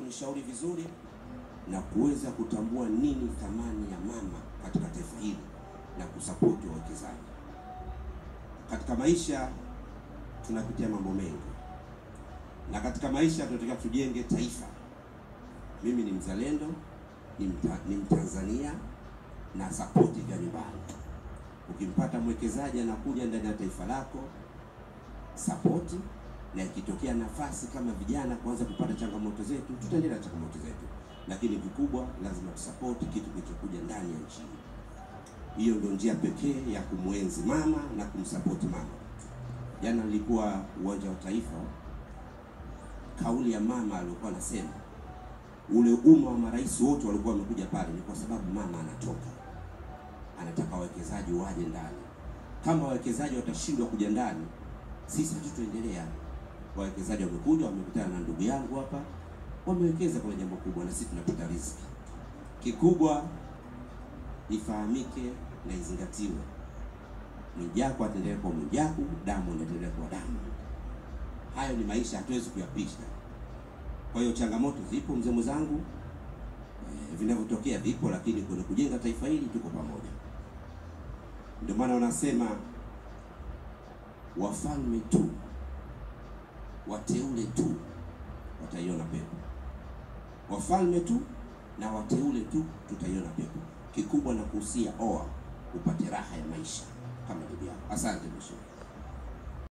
kunishauri vizuri na kuweza kutambua nini thamani ya mama katika taifa hili na kusapoti wawekezaji. Katika maisha tunapitia mambo mengi, na katika maisha tunataka tujenge taifa. Mimi ni mzalendo, ni, mta, ni Mtanzania na sapoti vya nyumbani. Ukimpata mwekezaji anakuja ndani ya taifa lako, sapoti, na ikitokea nafasi kama vijana kuanza kupata changamoto zetu, tutaendelea na changamoto zetu, lakini vikubwa lazima tusapoti kitu kilichokuja ndani ya nchi hii. Hiyo ndio njia pekee ya kumwenzi mama na kumsapoti mama. Jana nilikuwa uwanja wa Taifa, kauli ya mama aliyokuwa anasema ule umma wa marais wote walikuwa wamekuja pale ni kwa sababu mama anatoka, anataka wawekezaji waje ndani. Kama wawekezaji watashindwa kuja ndani, sisi hatutaendelea. Wawekezaji wamekuja, wamekutana na ndugu yangu hapa, wamewekeza kwenye jambo kubwa, na sisi tunapata riziki. Kikubwa ifahamike na izingatiwe, Mwijaku ataendelea kuwa Mwijaku, damu inaendelea kuwa damu. Hayo ni maisha, hatuwezi kuyapisha. Kwa hiyo changamoto zipo, mzee mwenzangu, e, vinavyotokea vipo, lakini kwenye kujenga taifa hili tuko pamoja. Ndio maana wanasema wafalme tu, wateule tu wataiona pepo. Wafalme tu na wateule tu tutaiona pepo. Kikubwa na kuhusia oa upate raha ya maisha kama ndugu yako. Asante mheshimiwa.